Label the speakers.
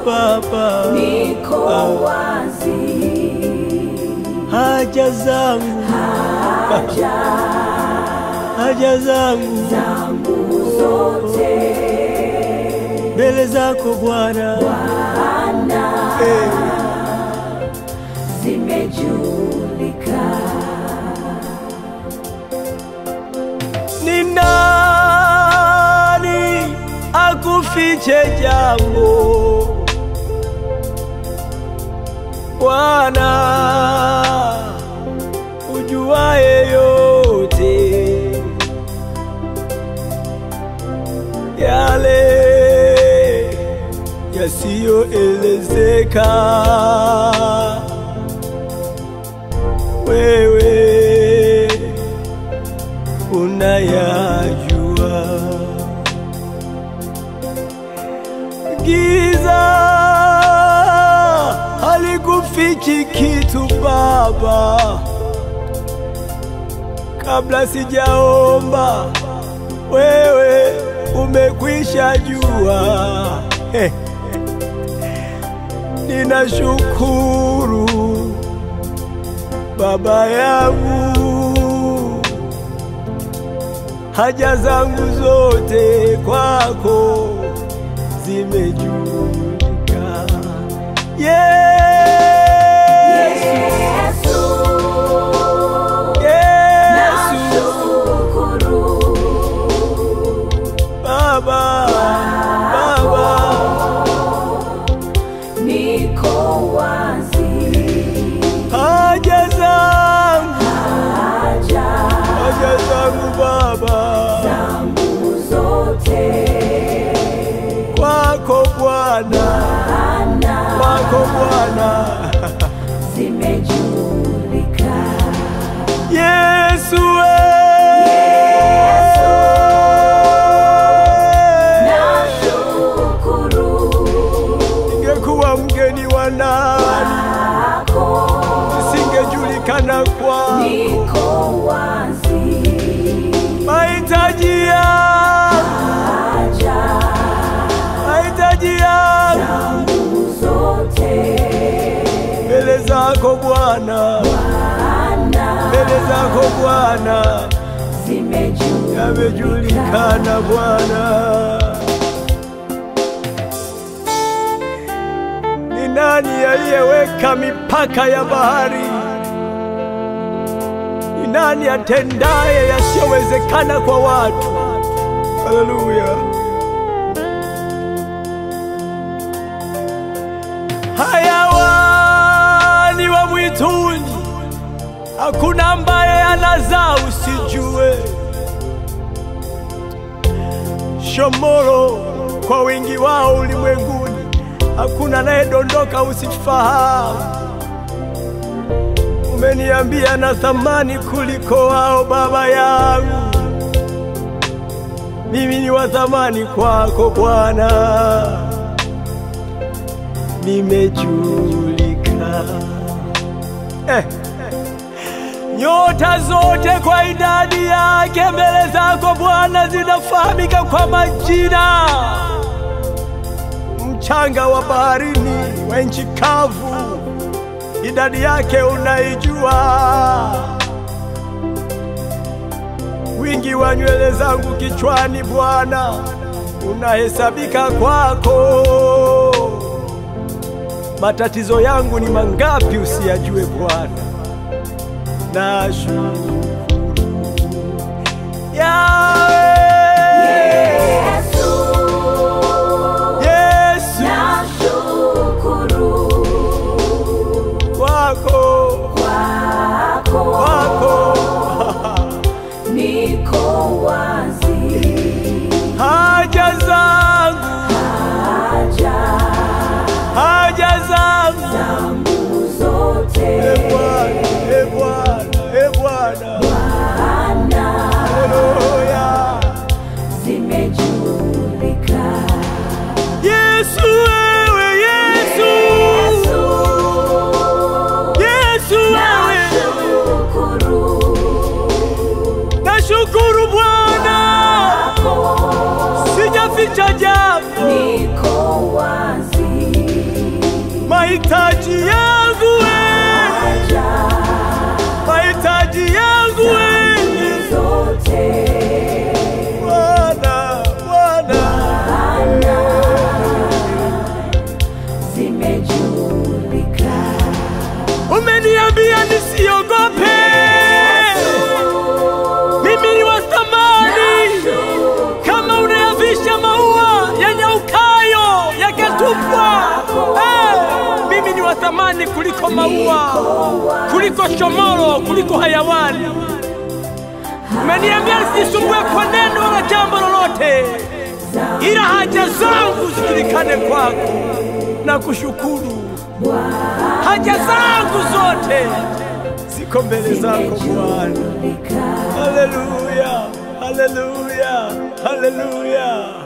Speaker 1: Baba,
Speaker 2: niko wazi,
Speaker 1: haja zangu,
Speaker 2: haja
Speaker 1: haja zangu
Speaker 2: zangu zote
Speaker 1: mbele zako Bwana,
Speaker 2: Bwana
Speaker 1: Eh,
Speaker 2: zimejulika.
Speaker 1: ni nani akufiche jambo Bwana, ujuaye yote yale yasiyoelezeka, wewe unayajua. Giza halikufichi kitu Baba, kabla sijaomba wewe umekwisha jua. He. Ninashukuru Baba yangu, haja zangu zote kwako zimejulika. Yesu,
Speaker 2: Yesu,
Speaker 1: Yesu,
Speaker 2: nashukuru
Speaker 1: Baba, Baba,
Speaker 2: niko wazi,
Speaker 1: haja zangu,
Speaker 2: haja
Speaker 1: haja zangu Baba,
Speaker 2: zangu zote
Speaker 1: kwako Bwana,
Speaker 2: Bwana
Speaker 1: kwako Bwana.
Speaker 2: zimejulika.
Speaker 1: Yesu
Speaker 2: Nashukuru
Speaker 1: ingekuwa mgeni wa nani,
Speaker 2: kwako,
Speaker 1: isingejulikana kwa
Speaker 2: niko wazi,
Speaker 1: mahitaji yangu,
Speaker 2: haja
Speaker 1: mahitaji yangu
Speaker 2: zangu zote
Speaker 1: mbele zako Bwana,
Speaker 2: Bwana
Speaker 1: mbele zako Bwana,
Speaker 2: zimejulika.
Speaker 1: yamejulikana Bwana. Ni nani aliyeweka mipaka ya bahari? Ni nani atendaye yasiyowezekana kwa watu? Haleluya! Hayawani wa mwituni, hakuna ambaye anazaa usijue. Shomoro kwa wingi wao ulimwenguni, hakuna anayedondoka usifahamu. Umeniambia na thamani kuliko wao, Baba yangu. Mimi ni wa thamani kwako Bwana, nimejulika eh. Nyota zote kwa idadi yake mbele zako Bwana zinafahamika kwa majina. Mchanga wa baharini, wa nchi kavu, idadi yake unaijua. Wingi wa nywele zangu kichwani Bwana unahesabika kwako. Matatizo yangu ni mangapi usiyajue Bwana? Nashukuru Yahweh,
Speaker 2: Yesu,
Speaker 1: Yesu
Speaker 2: nashukuru
Speaker 1: wako
Speaker 2: kwako,
Speaker 1: wako
Speaker 2: niko wazi,
Speaker 1: haja zangu
Speaker 2: haja
Speaker 1: haja zangu
Speaker 2: zangu zote
Speaker 1: e Bwana e Bwana e Bwana
Speaker 2: Bwana
Speaker 1: haleluya mahitaji yangu we, mahitaji yangu we,
Speaker 2: zote
Speaker 1: Bwana, Bwana.
Speaker 2: zimejulika
Speaker 1: Umeniambia nisiogope, mimi ni wa thamani. Kama unayavisha maua yanyaukayo yakatupwa, eh, mimi ni wa thamani kuliko maua, kuliko shomoro, kuliko hayawani. Umeniambia nisisumbue kwa neno wala jambo lolote, ila haja zangu zijulikane kwako na kushukuru. Haja zangu zote ziko mbele zako Bwana. Haleluya, haleluya, haleluya.